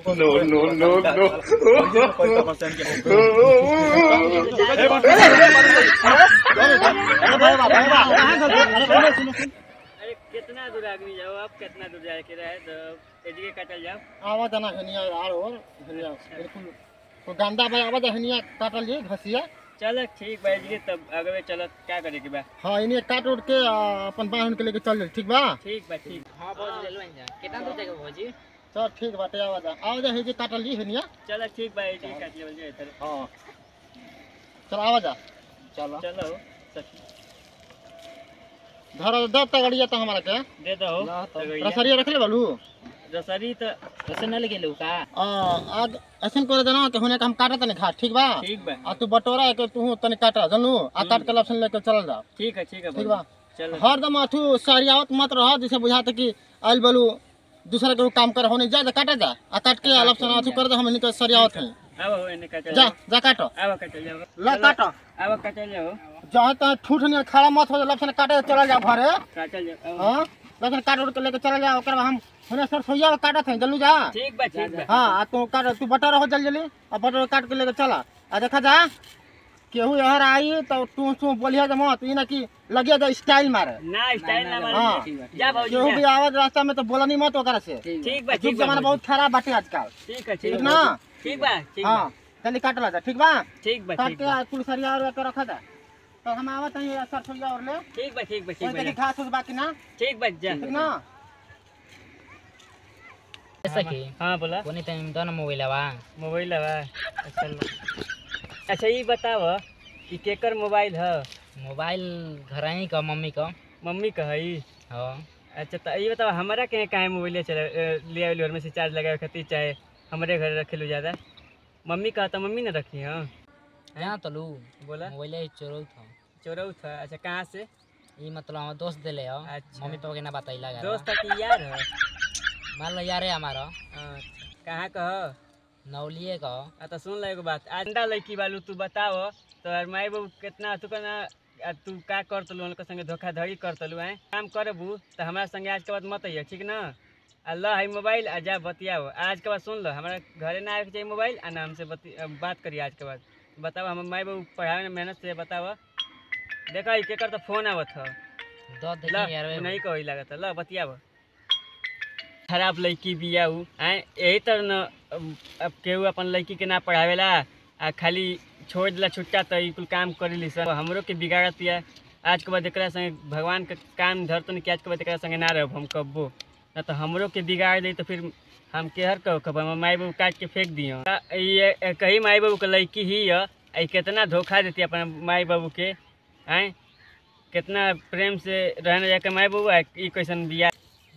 No, no, no, no. अरे कितना दूर आदमी जाओ आप कितना दूर जाए के रहे तो एजिके काटल जाओ आवाज आना हनिया आर और हनिया बिल्कुल तो गंदा भाई आवाज हनिया काटल जी घसिया चल ठीक बा एजिके तब आगे चल क्या करे के बा हाँ इन्हें काट उठ के आ, अपन बाहन के लेके चल ठीक बा ठीक बा ठीक हाँ बहुत ले लो कितना दूर जाएगा भौजी चल ठीक बाटे आवाज आवाज है जी काटल जी हनिया चल ठीक बा एजिके काट लेवल जाए इधर हाँ चल आवाज आ चलो चलो सच धर दब तगड़िया तो हमारा के दे दो रसरिया रख ले बालू रसरी तो रसरी न लगे का आ, आज ऐसन करे देना कि हुने के हम काटत नहीं घाट ठीक बा ठीक बा आ तू बटोरा है कि तू तनी काटा जानू आ काट के लपसन लेके चल जा ठीक है ठीक है ठीक बा चलो हरदम अथू सरियावत मत रह जैसे बुझाते कि आइल बलू दूसरा के काम कर होने जा जा काटा जा आ काट के लपसन अथू कर दे हम इनके सरियावत हैं अब इन्हें काटल जा जा काटो अब काटल जाओ ला काटो अब काटल जाओ जहाँ तहाँ ठूठ नहीं खड़ा मत हो जा लपसन काटे चला जा घरे काटल जाओ हाँ लपसन काट उठ के लेके चला जा ओकर बाद हम हुने सर सोइया काटत हैं जल्लू जा ठीक बा ठीक बा हाँ आ तू काट तू बटर हो जल्दी जल्दी आ बटर काट के लेके चला आ देखा जा केहू यहाँ आई तो तू तू बोलिया जा मत ई ना कि लगिया जा स्टाइल मारे ना स्टाइल ना हाँ। मारे जा भौजी केहू भी जा। आवाज रास्ता में तो बोला नहीं मत ओकरा से ठीक बा युग ठीक बा जमाना बहुत खराब बाटे आजकल ठीक है ठीक ठीक ना बा ठीक बा ठीक हाँ बा जल्दी काट ला जा ठीक बा ठीक बा काट ठीक के बा पुलिसरिया और के रखा जा तो हम आवत हैं सर छोड़िया और ले ठीक बा ठीक बा कोई ठीक बा देखी जा। घास उस बाकी ना ठीक बा जा ठीक ना सखी हाँ बोला कोनी तनी दो न मोबाइल बा मोबाइल है अच्छा ल- अच्छा ये बताव कि केकर मोबाइल है मोबाइल घर ही का मम्मी का मम्मी का है ई? हाँ अच्छा तो ये बताओ हमारा कहीं कहाँ मोबाइल चले अ, ले आइल घर में से चार्ज लगाए खातिर चाहे हमारे घर रखे लो ज़्यादा मम्मी का तो मम्मी ने रखी हाँ यहाँ तो लू बोला मोबाइल चोरौ था चोरऊ था अच्छा कहाँ से ई मतलब हमार दोस्त देले हो अच्छा। मम्मी पापा के ना बताइला घर दोस्त था कि यार है मान लो यारे हमारा अच्छा कहाँ का है नौलिए का आ तो सुन लो एगो बात अंडा लड़की बालू तू बताओ तो यार माई बाबू कितना तू कहना आ तू का कर तलू उनके संगे धोखाधड़ी कर तलू हैं काम करबू तो हमारा संगे आज के बाद मत अइहे ठीक ना आ ल है मोबाइल आ जा बतियाओ आज के बाद सुन लो हमारा घरे ना आवे के चाहिए मोबाइल आ ना हमसे बति आ, बात करिए आज के बाद बताओ हम माई बाबू पढ़ावे में मेहनत से बताओ देखा ई केकर तो फोन आवत ह दो ल देखी यार तू नहीं कही लागत ल बतियाव खराब लड़की बिया उ आए यही तर न अब अब केहू अपन लड़की के ना पढ़ावेला आ खाली छोड़ दिला छुट्टा तो ई कुल काम करेली सब हमरो के बिगाड़त या आज के बाद एकरा संगे भगवान के काम धरतन कि आज के बाद एकरा संगे ना रहब हम कब्बो ना तो हमरो के बिगाड़ दी तो फिर हम केहर कहो खब हम माई बाबू काट के फेंक दियो आ, ये कही माई बाबू के लड़की ही है आ, ई कितना धोखा देती अपन माई बाबू के आए कितना प्रेम से रहने जाके माई बाबू आ ई कैसन बिया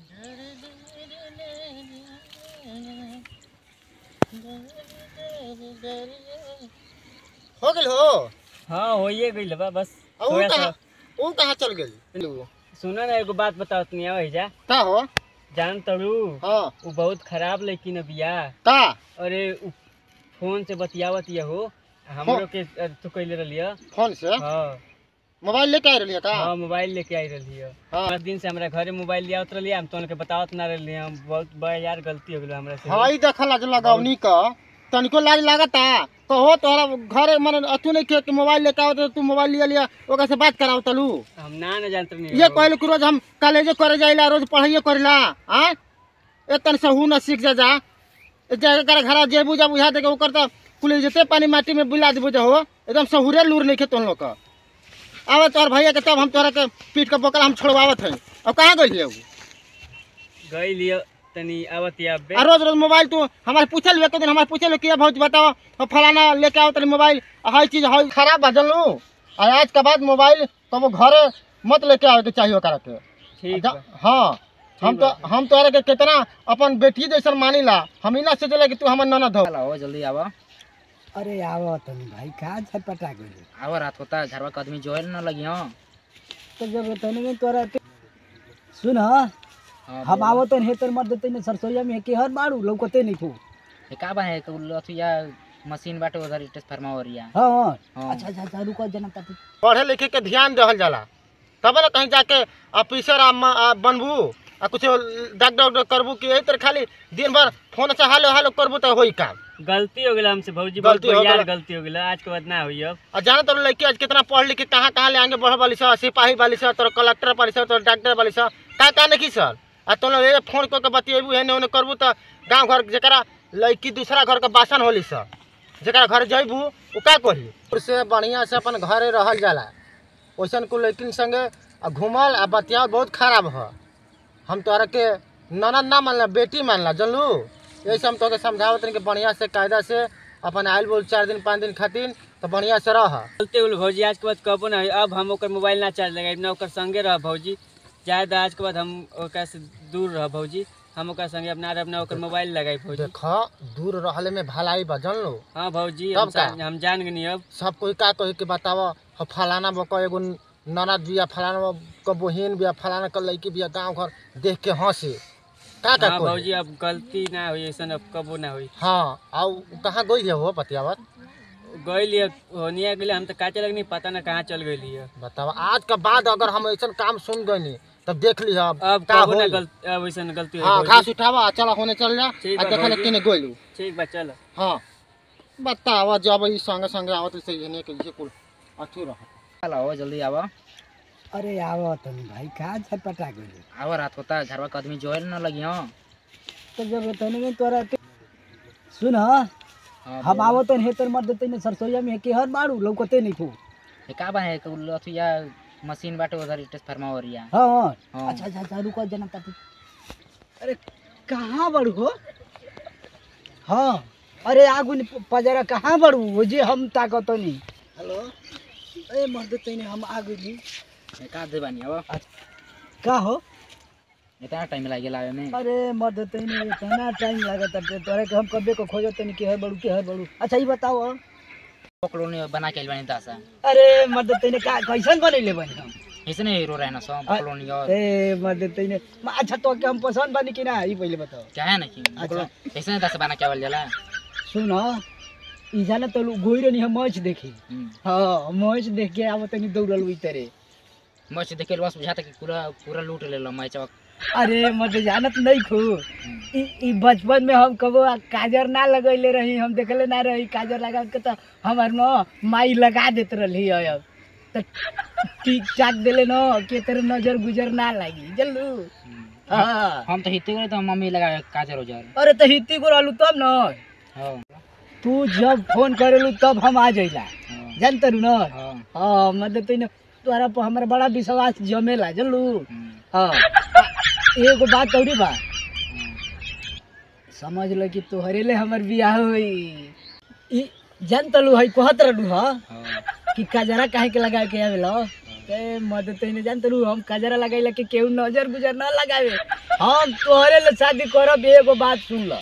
हो गेल हो हाँ होइए गइल बा बस आ ऊ थोड़ा सा कहाँ ऊ कहाँ चल गेल सुना ना एगो बात बताओ तनी आवे जा का हो जान तड़ू हाँ उ बहुत खराब लड़की न बिया का अरे उ फोन से बतियावत या हो हमरो के अ, तू कइले रहलिया फोन से हाँ मोबाइल लेके आ रही का हाँ मोबाइल लेके आई रहलिया हाँ। पाँच दिन से हमरा घरे मोबाइल लिया रहलिया हम तो बतावत ना रहलिया हम बहुत बड़ा यार गलती हो गेल हमरा से हाई देखल आज लगौनी का तनिको लाज लागता कहो तोहरा घरे मन अतु नहीं के कि मोबाइल लेके आओ तो तू मोबाइल लिया लिया ओकरा से बात कराओ तलू हम ना न जानत नहीं ये कहल कि रोज हम कॉलेजे करे जाइला रोज पढ़ाइए करेला हाँ एतन से हु न सीख जा जा जाके कर घर जेबू जा बुझा दे के ओकर तो कुल जते पानी माटी में बुला देबू जा हो एकदम सहुरे लूर नहीं खे तुम लोग का आवे तोहर भैया के तब हम तोहरा के पीट के बोकल हम छोड़वावत हैं अब कहाँ गई है गई लियो तनी आवत या बे आ रोज रोज मोबाइल तू हमारे पूछल एक दिन हमारे पूछल कि भौज बताओ हम फलाना लेके आओ तेरे मोबाइल हर चीज हर खराब बा जानलू और आज के बाद मोबाइल तो वो घरे मत लेके आवे के चाहिए ओकरा के ठीक जा- बा हाँ हम तो हम तोहरा के कितना अपन बेटी जैसन मानिला हम ही ना सोचले कि तू हमर ननद हो हो जल्दी आवा अरे आवा तनी भाई कहाँ झटपटा गइल आवा रात होता घरवा के आदमी जोए न लगी हाँ तो जब तनी में तोरा के सुन हाँ हम आवो तन हे तर मर देते ने सरसोईया में के हर मारू लौकते नहीं खूब ये का बने अथुया मशीन बाटे उधर ट्रांसफार्मर हो रिया हाँ हाँ हाँ। अच्छा अच्छा अच्छा रुको जना ताती पढ़े लिखे के ध्यान देहल जाला तब ना कहीं जाके ऑफिसर आ म- आ बनबू आ कुछ डॉक्टर डॉक्टर करबू कि यही तरह खाली दिन भर फोन से हालो हालो करबू तो होई काम गलती हो गेला हमसे भौजी बहुत गलती हो बढ़िया गेला। गलती हो गेला आज के बाद ना हुई अब और जाना तो लड़की आज कितना पढ़ लिख के कहाँ कहाँ ले आगे बढ़ वाली सर सिपाही वाली सर तो कलेक्टर वाली सर तो डॉक्टर वाली सर कहाँ कहाँ नहीं सर आ तुम लोग ये फोन करके बतिएबू एने ओने करबू तो गाँव घर जरा लड़की दूसरा घर के बासन होली सर जरा घर जैबू वो का करी उससे बढ़िया से अपन घरे रहल जाला वैसन को लड़किन संगे आ घूमल आ बतिया बहुत खराब ह हम तोहरा के ननद ना मानला बेटी मानला जानलू यही से हम तोके समझावत रही कि बढ़िया से कायदा से अपन आयल बोल चार दिन पाँच दिन खातिर तो बढ़िया से रह गलती हो गेल भौजी आज के बाद कबो ना हुई अब हम ओकर मोबाइल ना चार्ज लगाई ना ओकर संगे रह भौजी जायद आज के बाद हम ओकरा से दूर रह भौजी हम ओकरा संगे अपना रह ना ओकर मोबाइल लगाई भौजी देख दूर रहले में भलाई बा जान लो हाँ भौजी तब हम का? सा- हम जान गनी अब सब कोई का कही के बताव ह फलाना बक एगो ननद बिया फलाना क बहिन बिया फलाना क लड़की बिया गाँव घर देख के हंसे का का हाँ कही भौजी अब गलती ना हुई ऐसा अब कबो ना हुई हाँ आउ कहाँ गई है वो बतियावत गई होनिया गेले हम तो का चलक नहीं पता ना कहाँ चल गई है बतावा आज के बाद अगर हम ऐसा काम सुन गई तब देख ली अब अब का कबो ना होई। गलती अब ऐसा गलती हाँ हुई घास उठावा चला होने चल जा ठीक आ बा देखले भौजी। किने गइलू ठीक बा चल हाँ बतावा जब ई संगे संगे आवत से एने के ये कुल अथु रह चल आओ जल्दी आओ अरे आवा तनी भाई का छटपटा गइल आओ रात होता घरवा के आदमी जोए न लगी हो तो जब तनी में तोरा के सुन हम आवो तन हे तर मर्द तनी सरसोईया में के हर मारू लौकते नहीं खू ये का बने अथु या मशीन बाटे उधर ट्रांसफार्मर या हाँ हाँ हाँ। अच्छा अच्छा अच्छा रुको जना तब अरे कहाँ बड़ू हो हाँ अरे आगू नि पजरा कहाँ बड़ू वो जे हम ताकत नहीं हेलो ए मर्द तनी हम आगू जी ये का दे बानी अब का हो इतना टाइम लाग गेला आवे में अरे मर्द तनी इतना टाइम लागत है तोरे के हम कबे को खोजो तनी के है बड़ू के है बड़ू अच्छा ये बताओ अब। पकड़ो ने बना के आइल बानी दासा अरे मर्द तनी का कैसन बनैले बनी हम ऐसे नहीं हीरो रहना सो पकड़ो नहीं और ए मर्द तनी अच्छा तो के हम पसंद बनी कि ना ये पहले बताओ क्या है ना कि पकड़ो ऐसे नहीं दासा बना के आवल जाला सुन ई जाना तो गोई रही हम मैच देखी हम्म हाँ मैच देख के आव तनी दौड़ल हुई तेरे मस्त देखे बस बुझाता कि पूरा पूरा लूट ले लो मैच अरे मत जानत नहीं खू ई ई बचपन में हम कबो काजर ना लगैले रही हम देखले ना रही काजर लगा के तो हमार न माई लगा देत रही अब तो ठीक ठाक देले न के तेरे नजर गुजर ना लगी जल्लू हाँ हम तो हिते गए तो मम्मी लगा काजर उजर अरे तो हित्ती को रहलू तब न हाँ तू जब फोन करेलू तब हम आ जइला हाँ जानते रू न हाँ हाँ मतलब तू तोरा पर हमारा बड़ा विश्वास जमेला जल्लू हम्म, हाँ एगो बात औरी बा हाँ। समझ लो कि तोहरे ले हमर बियाह होई ई जान तलू है कहत रहलू ह हाँ कि कजरा काहे के लगा के आवेला ते मदद तइने जान तलू हम कजरा लगाइला के केहू नजर गुजर ना लगावे हम तोहरे ले शादी करब एगो बात सुन ल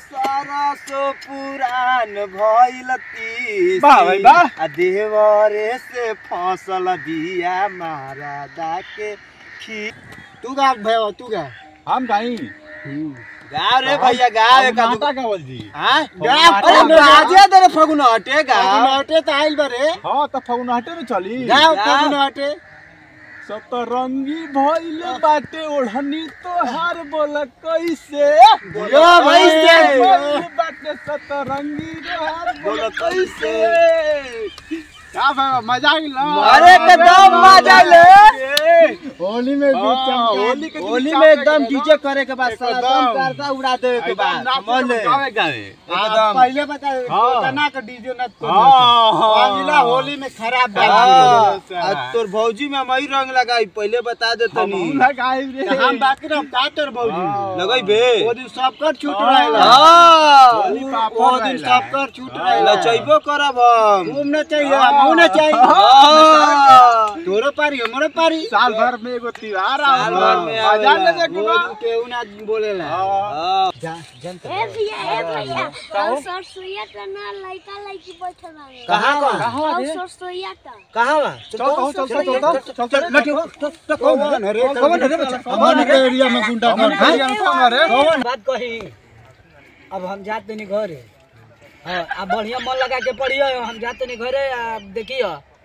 पुरान भइल वाह भाई वाह। आ देवरे से फसल बिया मारा दाके खी तू गा भैया तू गा हम गाई गा रे भैया गा रे का माता कावल जी हां गा अरे अरे बाजे तेरे फगुन हटे गा हटे त आइल बरे हाँ तो फगुनाटे में चली गा फगुन हटे सतरंगी भइल बाटे ओढ़नी तोहार बोल कैसे यो भाई से भइल बाटे सतरंगी तोहार बोल कैसे का भाई मजा आई ला अरे एकदम मजा ले होली में भी होली के दिन होली चमके में एकदम के डीजे करे के बाद साला एकदम। एकदम करता उड़ा दे के बाद समझ ले एकदम पहले बता हाँ। तना के डीजे न हाँ अगला होली में खराब हाँ। आज तोर भौजी में मई रंग लगाई पहले बता दे हम तनी लगाई रे हम बाकी रह का तोर भौजी हाँ। लगई बे ओ दिन सब कर छूट हाँ। रहेला होली पापड़ ओ दिन रहेला। सब कर छूट हाँ। रहेला चइबो करब हम घूम न चाहिए हाँ। हम न चाहिए हाँ। तोरो पारी हमरो पारी साल भर में एगो त्योहार साल भर में बाजार आवेला ले जाके बा वो केहू ना बोलेला हाँ। ए भैया ए भैया और सरसोईया टा ना लइका लइकी बैठल बाड़े कहां कहां और सरसोईया टा कहां बा चल चल चल चल चल चल चल लटियो कौन रे कौन रे बच्चा हमन के एरिया में गुंडा हमन के एरिया में कौन रे बात कही अब हम जाते नहीं घरे हाँ अब बढ़िया मन लगा के पढ़ियो हम जाते नहीं घरे अब देखियो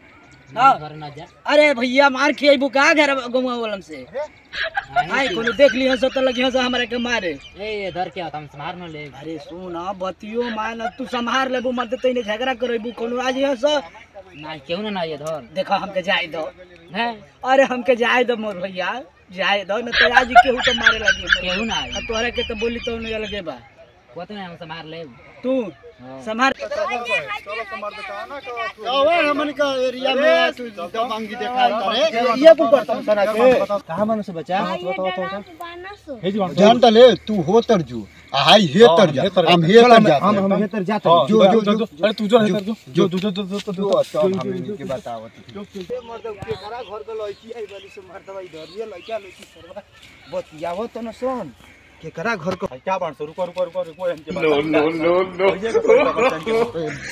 हाँ। घर न जा अरे भैया मार खियाबू का घर गमुआ वालम से आई कोनो देख लियो से तो लगियो से हमरा के मारे ए इधर क्या होता हम संभार न ले अरे सुन बतियो मान तू संभार लेबू मत तइने झगड़ा करबू कोनो आज यहाँ से ना केहू ना ना इधर देखो हमके जाए दो हैं अरे हमके जाए दो मोर भैया जाए दो न तो आज केहू तो मारे लगी केहू ना आई आ तोहरा के तो बोली तो नहीं लगे बा कोते ना हम संभार ले तू संभार कौन हमन का एरिया में तू दबंगी देखा करे ये कुल करता हूं सना के कहां मन से बचा जान त ले तू हो तर जू आ हाई हे तर जा हम हे तर जा हम हम हेतर जाते हैं। जो जो जो अरे तू जो हेतर जो जो जो जो जो जो जो सब हम के बतावत बतियावो तो न सुन केकरा घर को क्या बाण से रुको रुको रुको रुको इनके बात नो नो नो नो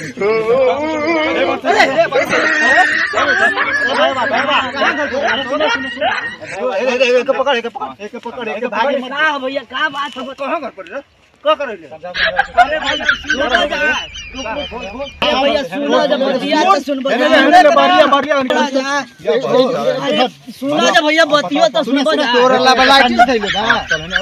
पकड़ एक पकड़ एक पकड़ एक भाग मत का भैया का बात है कहां घर पर रे का करे ले अरे भैया सुनो जा अरे भैया सुनो जा बतिया तो सुन बतिया बारिया बारिया अरे सुनो जा भैया बतियो तो सुन जा तोरा ला बलाटी थैले बा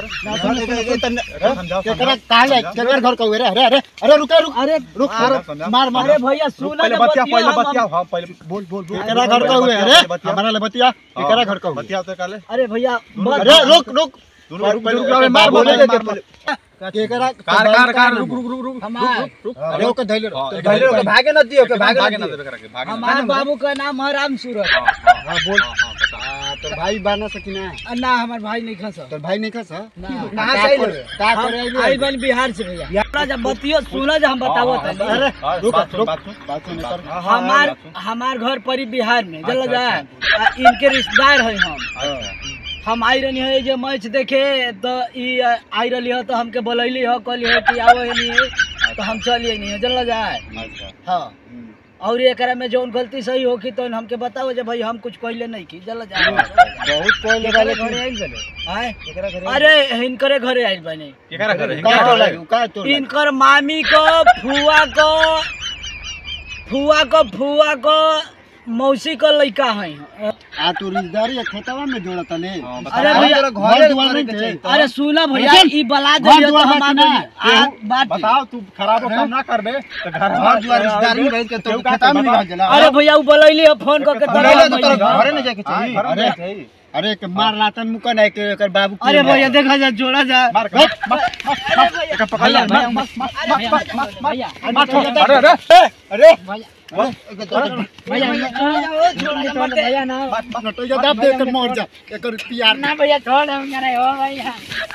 समझाओ केकरा काले केकर घर का रे अरे अरे अरे रुक रुक अरे रुक रुक मार मार अरे भैया सुनो पहले जा बतिया बतिया पहले हम- बतिया हां पहले बोल बोल बोल केकरा घर का हुए अरे हमारा ले बतिया केकरा घर का हुए बतिया तो काले अरे भैया अरे रुक रुक दोनों रुक पहले मार बोले दे पहले केकरा कार कार कार रुक रुक रुक रुक हमार अरे ओके धैले रहो धैर्य के भागे न दियो के भागे न देबे करके भागे हमार बाबू का नाम है राम सूरत हां बोल तो भाई बाना सकिना आ, ना हमार भाई नहीं खसा तो भाई नहीं खस ना कहां से आइले का करे आई आइले बन बिहार से भैया सुनो जा बतियो सुनो जा हम बतावो तनी अरे रुक बात सुन, रुक बात सुन। बात सुन कर हमार हमार घर परी बिहार में चल जा आ, इनके रिश्तेदार है हम हम आई रहनी है जे मैच देखे तो ई आ, आई रहली है तो हमके बोलैली है कहली है कि आओ नहीं तो हम चलिए नहीं चल जाए हाँ और एकरा में जौन गलती सही होगी तो हमके बताओ जे भाई हम कुछ कहले नहीं की चल जाए बहुत कोई एकरे घरे आइल बने आय अरे हिनकरे घरे आइल बने केकरा करे का तो लगे का तो लगे इनकर मामी को फुआ को फुआ को फुआ को मौसी को लड़का है आ तू रिश्तेदारी खेतवा में जोड़त ने अरे भैया घर दुआर नहीं थे अरे सुना भैया सुन, ई बला घर दे तो दुआर हम बाकी आगे ना। आ, बात बताओ तू खराब काम ना करबे तो घर घर दुआर रिश्तेदारी में रह के तो खेतवा में नहीं जाला अरे भैया उ बोलैली है फोन करके घर तोरा तो तोरा भैया। घरे नहीं जाके चाहिए अरे अरे के मार लातन मुका नहीं के एकर बाबू अरे भैया देखा जा जोड़ा जा मार के मार एक पकड़ ले भैया, मार भैया, भैया, अरे अरे अरे भैया भैया छोड़ जा, ओ, छोड़ जा, मत दे। भैया ना नटो जा दाब दे एकर मर जा एकर प्यार ना भैया छोड़ हम करे हो भैया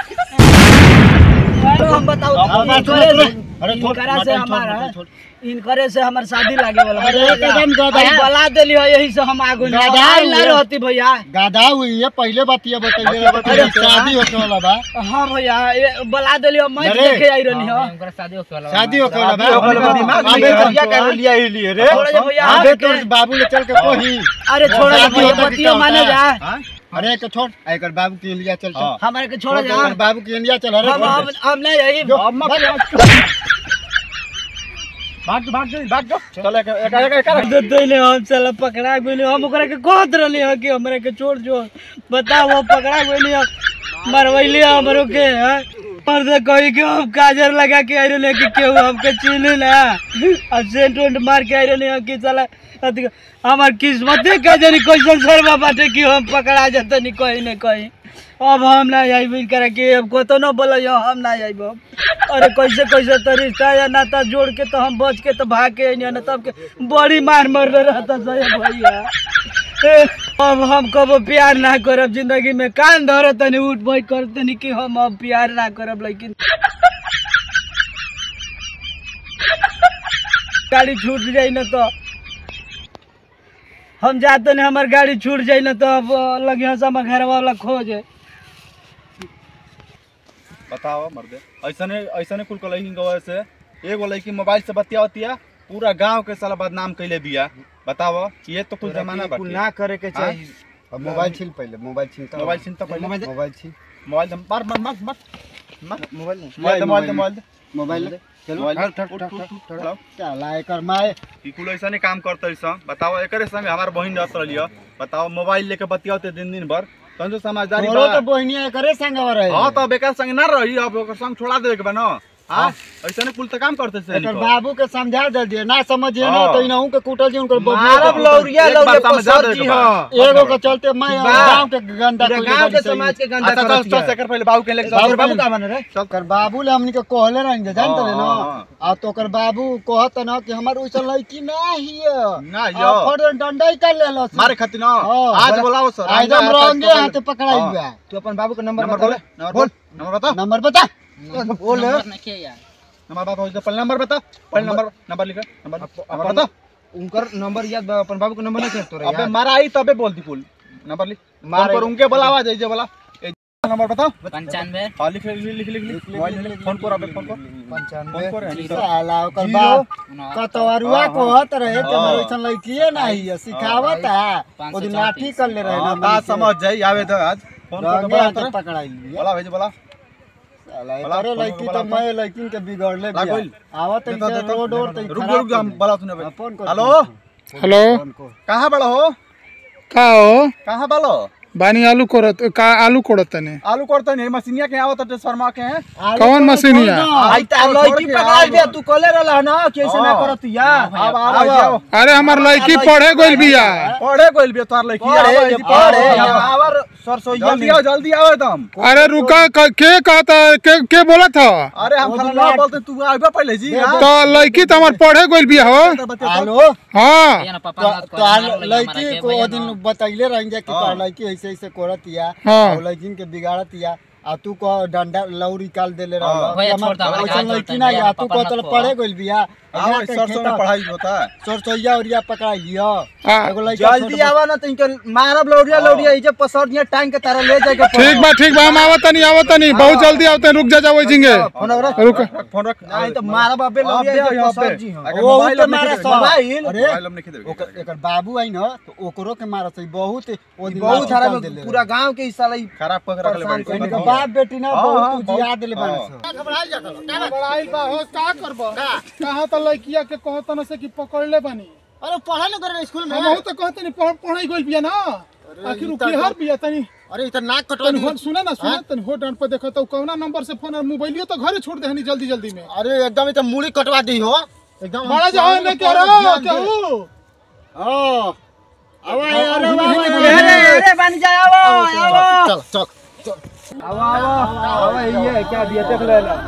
तो हम बताओ हाँ, बात छोड़, इनकरे छोड़। से- अरे छोड़, इनकरा से मटन छोड़, हमारा मटन छोड़। इनकरे से हमार शादी लागे वाला अरे एकदम गधा। अरे बला देली हो यही से हम आगु नहीं गधा आई ना हुए। रहती भैया गाधा हुई है पहले बतिया बताइए अरे शादी होने वाला बा हाँ भैया ये बला देली हो मैं अरे। देखे आई रहनी हो उनकर शादी होके वाला शादी होने वाला शादी होके वाला बा, दिमाग में आबे करिया तो- कर लिया ही लिए रे छोड़ जा भैया आबे तो बाबू ले चल के कोही अरे छोड़ जा शादी भैया होता कि बतियो क्या माने होता जा है? अरे के छोड़ आ, एकर बाबू के इंडिया चल चल हमारे के छोड़ जा एकर बाबू के इंडिया चल अरे हम हम हम नहीं यही भाग भाग जा भाग जा चल एक एक एक एक दे देले हम चल पकड़ा गेली हम ओकरा के कहत रहली हो कि हमरा के छोड़ जो बताओ वो पकड़ा गेली हम मरवैली हमरो के हैं पर से कही कि हम काजर लगा के आई रहले कि केहू हमके चिन्ह ना अब सेंट वेंट मार के आई रहले कि चला अथी हमार किस्मते का जानी कैसन सरवा बाटे कि हम पकड़ा जतनी कहीं न कहीं अब हम ना आइब करे कि अब को तो न बोल हम ना आइब अरे कैसे कैसे तो रिश्ता या नाता जोड़ के तो हम बच के तो भाग के अइनी ना तब के बड़ी मार मर रहता सही भैया ए, अब हम कबो प्यार ना करब जिंदगी में कान धर तनी उठ बैठ कर तनी कि हम अब प्यार ना करब लेकिन गाड़ी छूट जाई ना तो हम जाते नहीं हमार गाड़ी छूट जाई ना तो अब लगे से हमार घर वाला खोज बताओ मर्दे ऐसने ऐसने कुल कलही गवे से एगो लड़की मोबाइल से बतियावतिया पूरा गांव के साला बदनाम कैले बिया बताओ ये तो कुछ जमाना बाकी ना करे के चाहिए अब मोबाइल छीन पहले मोबाइल छीन तो मोबाइल छीन तो पहले। मोबाइल छीन मोबाइल दे मार मार मार मार मार मोबाइल मोबाइल दे मोबाइल दे मोबाइल दे मोबाइल दे चलो मोबाइल ठक ठक उठ, ठक उठ, ठक उठ, ठक चलाओ। चला एकर माय ई कुल ऐसा नहीं काम करते सन बताओ एकरे संग हमार बहिन रहत रही बताओ मोबाइल लेके बतियाते दिन दिन भर तन जो समझदारी तोरो बा तो बहनिया एकरे संगवा रहे हां तो बेकार संग ना रही अब ओकर संग छोड़ा देवे के बा न हां ऐसा नहीं कुल तो काम करते से एकर बाबू के समझा दे दिए ना समझिए ना हाँ। तो इनहू के कुटल जी उनकर बबुआ मारब के- लौरिया एक बार लौरिया समझा पसर दे जी के बा। हां एगो के चलते मैं बा। गांव के गंदा पूरा कइले गांव बाड़ी के सही। समाज के गंदा अच्छा चल करत चल हिया। सेकर पहले बाबू के लेके बाबू चल बाबू का बन रे ओकर बाबू ले हमनी के कहले रही जे जानत ले हाँ, न हाँ। आ तो ओकर बाबू कहत न कि हमर ओइसन लड़की ना हिय ना आ यो फड़ डंडा कर लेलो मारे खातिर न हाँ, आज बड़ा- बोलाओ सर आ एकदम रंगे हाथ पकड़ाई हाँ। हुआ तू अपन बाबू का नंबर नंबर बता बोले नंबर बोल नंबर बता नंबर बता बोल नंबर नहीं यार नंबर बता हो पहले नंबर बता पहले नंबर नंबर लिख नंबर नंबर अपन- बता उनकर नंबर याद बा अपन बाबू का नंबर नहीं करतो रे अबे यार मारा आई तबे बोलती कुल नंबर लिख मार फोन पर उनके बुलावा जाइए बोला ए, नंबर बताओ पंचानवे हाँ लिख लिख लिख लिख लिख मोबाइल में लिख फोन कर अबे फोन कर फोन कर यानी सर। साला ओकर जीरो, बाप उनहत्तर, कतवरुआ हाँ, कहत रहे कि हाँ। हमर ओइसन लड़कीए ना हिय सिखावत है पाँच ओ सौ दिन लाठी चौंतीस। कर ले रहे ना हाँ, बात समझ जाई आवे तो आज फोन कर रंगे बोला हाथ तेरे पकड़ाई लिया बोला भेज बोला साला बोला, एकरे फोन लड़की बोला, तो फोन। मैं लड़किन के बिगड़ले ला बिया कोई। आवत देता, इनसे देता, रोड और तो रुक जा रुक जा हम बोला सुने हाँ, फोन कर हेलो हेलो फोन को कहाँ बड़ा हो का हो कहाँ बालो बानी आलू कोड़त का आलू कोड़त तने आलू कोड़ते नहीं मशीनिया के आवत ट्रांसफार्मा के हैं कौन मशीनिया आई ता छोड़ लड़की के पकड़ा आओ। दे तू कहले रहला ना कि ऐसे ना हाँ। करत या अब आओ आओ अरे हमार लड़की पढ़े गइल बिया पढ़े कोई भी तोर लड़की पढ़े आवे जे जी, पढ़े आओ, जब आओ। आवर सरसोईया जल्दी में आओ जल्दी आओ एकदम अरे रुका क- के कहता के के बोला था अरे हम खाना ना बोलते तू आइबा पहले जी हाँ? तो लड़की तो हमार पढ़े गइल बिया हो हेलो हाँ ये ना पापा तो मत तो करो, आल- मारो लइका हमारा लड़की के को भैया वो ना। दिन बतैले रहेंगे कि हाँ। तोर लड़की ऐसे ऐसे करतिया हाँ। और लड़किन के बिगाड़तिया आ तू को डंडा लौरी काल देले हाँ। रहल भैया छोड़ दो, हमारे ओइसन हाथ लड़की जोड़ते ना हैं, या तू पापा को मत तोर कहो। पढ़े गइल बिया आओ इस सरसों में पढ़ाई होता है सरसोईया उरिया पकड़ा लियो हाँ। एगो लड़का जल्दी छोट- आवा ना तो इनके मारब लौरिया लौरिया इजे पसरनिया टांग के तारा ले जाके ठीक बा ठीक बा हम आवत नहीं आवत नहीं बहुत जल्दी आवते रुक जा जाओ जिंगे फोन रख रुक फोन रख नहीं तो मारब अबे लौरिया अबे, इजे अबे। पसर जी हां अगर ओ मोबाइल तो अब नहीं मारा खेदेबे, सब मोबाइल अरे मोबाइल अब नहीं खेदेबे। ओकर एकर बाबू आई न तो ओकरो के मारत है बहुत ओ दिन बहुत लाठी सारा काल देले पूरा गांव के हिस्सा लाई खराब पकड़ रखले परेशान बड़ी इनका हाँ, बाप बेटी ना हाँ, बहुत बहुत- जिया देले हाँ। बानस बड़ाई बा हो का करबो कहां त लड़किया के कहत न से कि पकड़ले बानी अरे पढ़ा न करे स्कूल में हम तो कहते नहीं पढ़ पढ़ाई गइल बिया ना आखिर ई उ त- केहर बिया तनी अरे इतना नाक कटवा तनी दी हो सुने ना सुने तनी हो डांट पे देखो तो कौना नंबर से फोन और मोबाइलियो तो घरे छोड़ देहनी जल्दी जल्दी में अरे एकदम इतना मूड़ी कटवा दी हो एकदम बड़ा जाओ ने कह रहा कहू हां आवा यार आवा अरे अरे बन जा आवो आवो चल चल आवो आवो आवो ये क्या दिया देख ले ला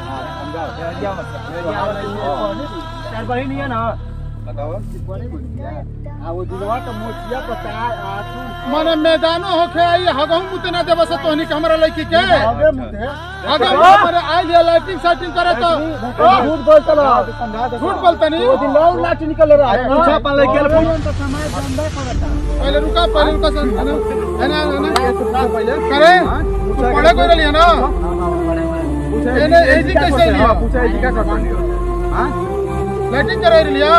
चार बहिन है ना बताओ आ वो दिलवा तो मोचिया पता आठू माने मैदानो होखे आई हगहू मुते ना देबस तोहनी के हमरा लड़की के आगे मुते अगर हमारे आइल है लाइटिंग सेटिंग करे तो झूठ बोल चलो झूठ बोलतनी वो दिन लौट लाठी निकल रहा है पूछा पा ले गेल पहले रुका पहले रुका सन है ना है ना है ना करे तू पढ़े कोई रही है ना एने एजी कैसे लिया पूछा जी क्या कर रही हो हां लाइटिंग करे लिया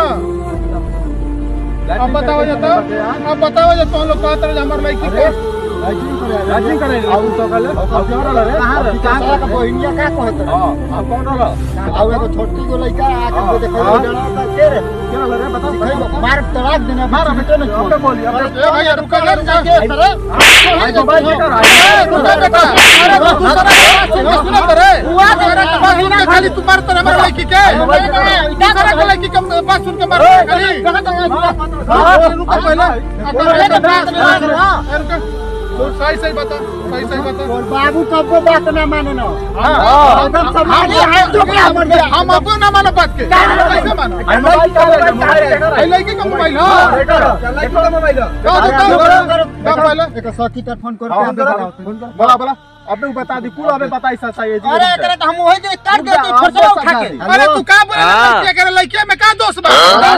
अब बताओ जा तो अब बताओ जा तो लोग कहते रहे हमारे लड़की के राजी करे आउ तो कल अब क्यों रहा रे कहां रे कहां का बहिनिया का कहत रहे हां अब कौन रहा आ एगो छोटी गो लइका आके हाँ, देखो हाँ। डरा का के रे क्या रहा रे बता भाई मार तड़ाक देना मार बेटे ने अब बोलिए अब ए भैया रुका ले रुका आई तो बात कर रहा ए, रुका बेटा अरे तू सुना सुना करे तेरा के बात सुन के खाली तू मारता रहे हमारे लड़की के दूसरा के लड़की के बात सुन के मारता रहे खाली अरे रुका पहले अरे रुका रुका तू सही सही बता सही सही बता और बाबू कब को बात ना माने ना हाँ। एकदम समाज है तो क्या मर गया हम अपन ना मानो बात के कैसे मानो आई लड़की का मोबाइल हाँ का दो का पहले एक सखी तर फोन कर बोला बोला अबे वो बता दी कुल अबे बताई सच है जी अरे एकरा तो हम वही जे काट देती फसला उठा के अरे तू का बोले लड़की के लड़की में का दोष बा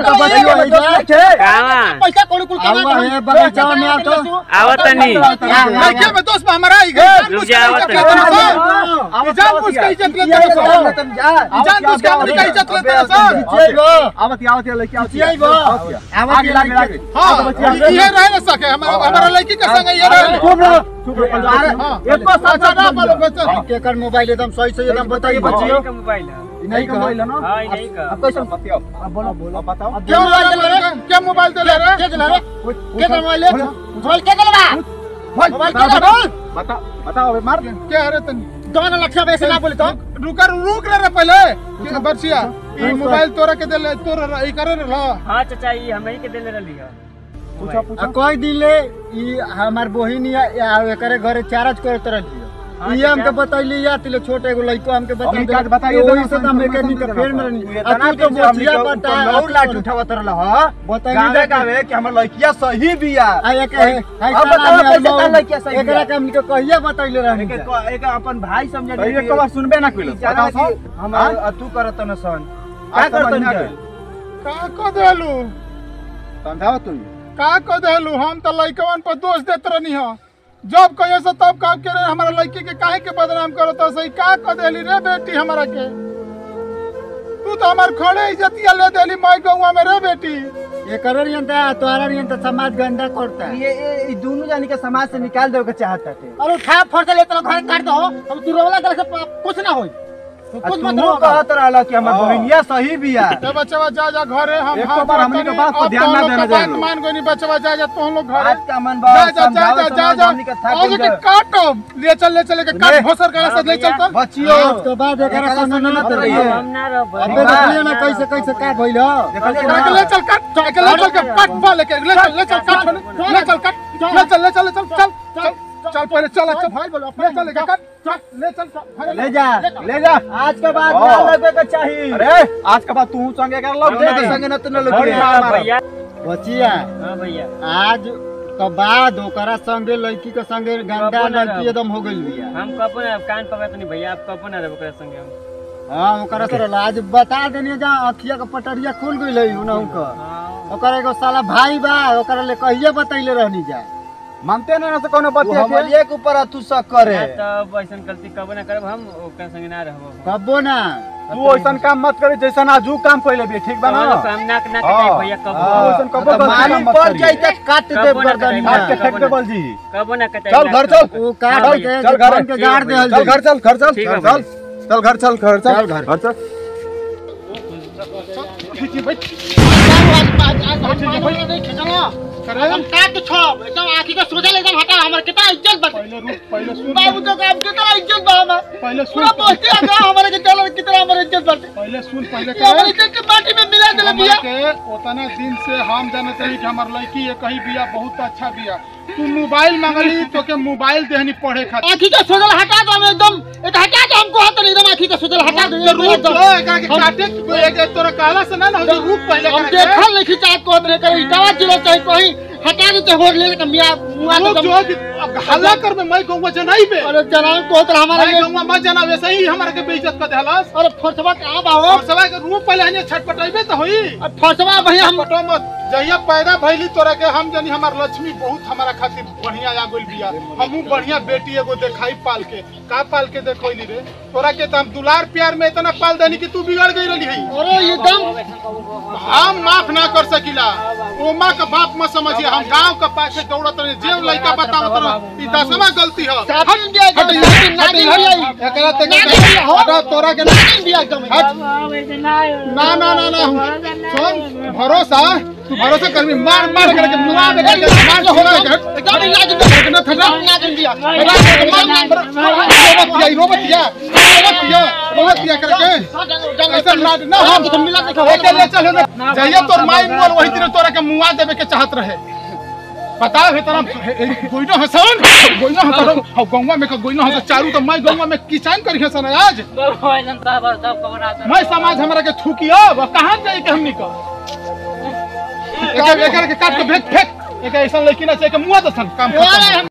पैसा कोड़ी कुल कमा है बगीचा में आ तो आवत तनी लड़की में दोष बा हमारा आई गए रुक जा, आवत है। जान बुझ के इज्जत लेते हैं सब जान बुझ के अपनी का इज्जत लेते हैं सब जेबो आवत आवत लड़की आवत जेबो आगे लागे लागे हाँ ये रह ना सके हमारा हमारा लड़की के संग ये रह चुप रहो हाँ एक बार सच्चा ना बोलो बच्चा केकर मोबाइल एकदम सही सही एकदम बताइए बच्चियों का मोबाइल है नहीं का मोबाइल ना हाँ नहीं का अब कैसे बतियाओ अब बोलो बोलो बताओ क्या मोबाइल दिला रे क्या मोबाइल दिला रे के दिला रे के दिला मोबाइल मोबाइल के दिला बा मोबाइल के दिला बोल बता बताओ अबे मार दे क्या है रे तनी दोनों लक्ष्य वैसे ना बोले तो रुका रुक रे रे पहले कि बरसिया ई मोबाइल तोरा के दिले तोरा ई करे रे ला हाँ चाचा ये हमें के देले रहली है पूछो पूछो कोई दिले ई हमार बहिन या एकरे घरे चार्ज करत रहली हाँ, ई चाचा। हमके बतैली या तिले छोटे एगो लइको हमके बता हमनी काज बताइए ओही दोनों से तो संग मैकेनिक के संग फेर में तू रहनी इतना तू तो दिन से हमनी बोचिया के बता ऊपर लौट लाठ उठावत रहल ह बताइए गावे देखा। गावे कि हमर लड़किया सही बिया आ एक है अब बताओ कैसे तार लड़किया सही एकरा के हमके कहिया बतैले रहनी एक एक अपन भाई समझ एक बार सुनबे ना कइलो बताओ सब हमार तू करत न सन क्या करत न का को देलू समझाओ तू का को देलू हम तो लइकवन पर दोष देत रहनी ह जब कहिए से तब काम करे हमारा लड़की के काहे के बदनाम करत हो सही का को देली रे बेटी हमारा के तू तो हमार खड़े इज्जतिया ले देली माई गौवा में रे बेटी एकरे रियंता तोरा रियंता समाज गंदा करता ये ये दोनों जानी के समाज से निकाल देवे के चाहता थे अरे उठा फट ले तो घर काट दो अब तू रोला तरह से कुछ ना होई तू कुछ मत तू रो कहत रहल कि हमर बहनिया सही बिया ए बचवा जा जा घरे हम एक हम बार हमनी के बात पर ध्यान ना देना बात चाहिए। मान गोनी बचवा जा जा तुम लोग घरे आज का मन बा जा जा जा समझाओ जा जा समाज जा हमनी के था आज के काटो ले चल ले चल के काट ले। भोसर करे से ले चल तो बचियो आज के बाद एकरा एकरा संग संग ना ना तो रहिए। हम ना रह अबे देखलिए ना कैसे कैसे का भइल हो देखलिए काट ना ले चल काट काट ले चल के काट बा लेके ले चल ले चल काट ले चल काट ले चल ले चल ले चल चल चल चल पहले चल चल भाई बोलो ले चल लेके काट चल ले चल ले जा ले जा आज के बाद ना लगे के चाहिए अरे आज के बाद तू संगे कर लग नहीं। दे संगे न तो न अरे लगे हाँ भैया बचिया हाँ भैया आज के बाद ओकरा संगे लड़की के संगे गंदा बाबू ना लड़की रहो। एकदम हो गइल बिया हम कपो ना कान पकड़त नहीं भैया आप कपो ना रहो ओकरा संगे हम हां ओकरा से आज बता देनी जा अखिया के पटरिया खुल गइल है उनहु का हाँ ओकरा एगो साला भाई बा ओकरा ले कहिए बतैले रहनी जा मानते ना से कोनो बतिया के एक ऊपर तू शक करे ना तब ऐसा गलती कबो ना करब हम ओकरा संगे ना रहबो कबो ना तू ऐसन काम मत करे जैसन आजू काम पहले भी ठीक बा ना तो हम नाक नाक हाँ। कटाई भैया हाँ। कबो ऐसन कबो तो गलती मालूम मत पड़ करिए। जाई त काट दे कबो ना गर्दन कटाई, आज के कबो फेंक ना। दे बल जी कबो ना कटाई चल घर चल वो काट हाँ के चल घर के गाड़ दे चल घर चल घर चल ठीक है चल चल घर चल घर चल चल घर। घर चल एकदम काट छब एकदम आंखी के सोजल एकदम हटा हमर कितना इज्जत बा पहले रुक पहले सुन बाबू तो काम कितना इज्जत बा हमर पहले पूरा सुन पोस्टी आ हमारे के डॉलर कितना हमर इज्जत बाटे पहले सुन पहले ये हमर इज्जत के माटी में मिला देले हमरा बिया के उतना दिन से हम जानत रही कि हमार लड़की ये कही बिया बहुत अच्छा बिया तू मोबाइल मांगली तो के मोबाइल देहनी पढ़े खातिर आंखी के सोजल हटा दो हमें एकदम एक हटा दो हमको हाथ एकदम आंखी के सोजल हटा दो तो रुक जो एकरा के काटे एक एक तोरा कहला से ना ना हो रुक पहले हम एकरा के। देखल नहीं खिंचा को अपने करे इटावा जिलो चाहे कहीं हटा देते हो ले के मिया मुआ रुक के जो कि अब हल्ला कर में मैं कहूंगा जनाई पे अरे जनाब को तो हमारे मैं लिए कहूंगा मत जना वैसे ही हमारे के बेइज्जत कर देहलस अरे फरसवा कहां बा हो और सवाई के रूम पहले हने छटपटाइबे तो होई अब फरसवा भैया हम पटो मत जहिया पैदा भइली तोरा के हम जानी हमार लक्ष्मी बहुत हमारा खातिर बढ़िया आ गइल बिया हमहू बढ़िया बेटी एगो देखाई पाल के का पाल के देखोइली रे तोरा के त हम दुलार प्यार में इतना पाल देनी कि तू बिगड़ गई रही है अरे एकदम हम माफ ना कर सकिला ओ माँ का बाप मत समझिए हम गांव का पाछे दौड़त रहे जे लड़का बतावत रहे ई दसवा गलती है साबिन दिया हट एकदम हट नागिन हट दिया एकरा ते नागिन दिया हो हटा तोरा के नागिन दिया एकदम हट ना ना ना ना सुन भरोसा तू भरोसा कर मार मार करके मुआ दे करके मार छोड़ा के हट एकदम नागिन दिया ना थका नागिन दिया रोबत दिया रोबत दिया रोबत दिया रोबत दिया करके ऐसा लाड ना हम तो मिला देखो ओके ले चल ना जइया तोर माई मोल वही दिन तोरा के मुआ देवे के चाहत रहे बताओ हे तरह गोइनो हसन गोइनो हसन हम गंगा में का गोइनो हसन चारू तो मैं गंगा में किसान करी हसन आज मैं समाज हमरा के थूकियो अब कहां जाई के हमनी का एक एक के काट के फेंक फेंक एक ऐसा लड़की ना चाहिए के मुआ दसन काम खत्म